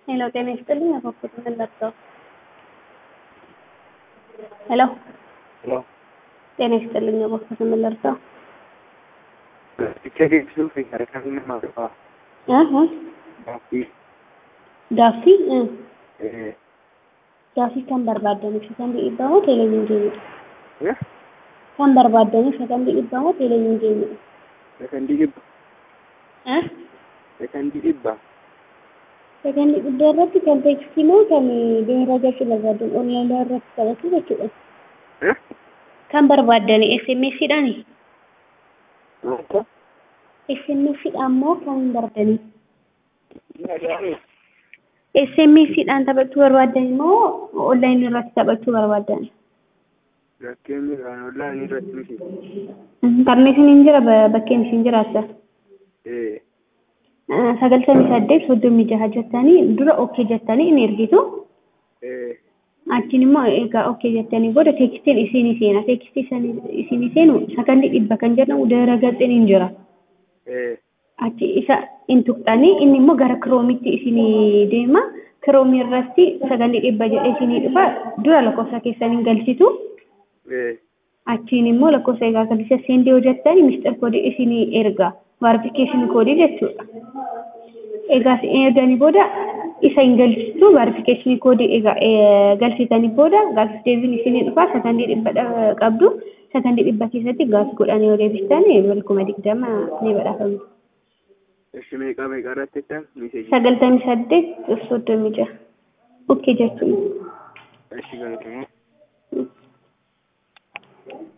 ሄሎ ጤና ይስጥልኝ አባኮት ምን ላድርገው? ሄሎ Hello. ጤና ይስጥልኝ አባኮት ምን ላድርገው? Bicha geessisuuf harkaan nama qaba. እህ Gaaffii gaaffii እ eh, gaaffii kan barbaadaniif kan dhiibbamu televiizyiniidha. eh, Kan barbaadaniif kan dhiibbamu televiizyiniidha. sekondii dhibba, Eh sekondii dhibba, Sagantii guddaa irratti kan teeksisii moo kan beera gachuu barbaadan onlaayinii irratti taphachuu jechuudha. eh, Kan barbaadani SMS dhaani. wanta SMS dhaan moo kan hin barbaadani? nagaame SMS dhaan taphachuu barbaadan moo onlaayinii irratti taphachuu barbaadan? rakkeen biraan online irratti miti. Intarneetiin hin jira ba- bakkeen isin jiraata. Eh, Sagaltamii saddeet soddomii jaha jettanii dura okkee jettanii in ergitu. eh, Achiin immoo egaa okkee jettanii booda teekstiin isinii seena. Teekstii isinii seenu sakandii dhibba kan jedhamu dara gaxxiin hin jira. eh, achi isa in tuqxanii inni immoo gara kiroomitti isinii deema kiroomii irratti sagantii dhibba jedhee isinii dhufa dura lakkoofsa keessaniin galchitu eh, achiin immoo lakkoofsa egaa galcha seendii hojjettanii misxir koodii isinii erga vaarifikashinii koodii jechuudha. Egaa isin erganii booda isa hin galchitu vaarifikashinii koodii egaa eh, galchitanii booda gaafis deebiin isinii dhufa sakandii dhibba dha- qabdu sakandii dhibba keessatti gaafii godhanii yoo deebistan bilkuma digdama ni badhaafamtu. eshi meeqa meeqa irratti jettan miseeji. sagaltamii saddeet soddomii jaha okkee jechuun Eshi galatamu.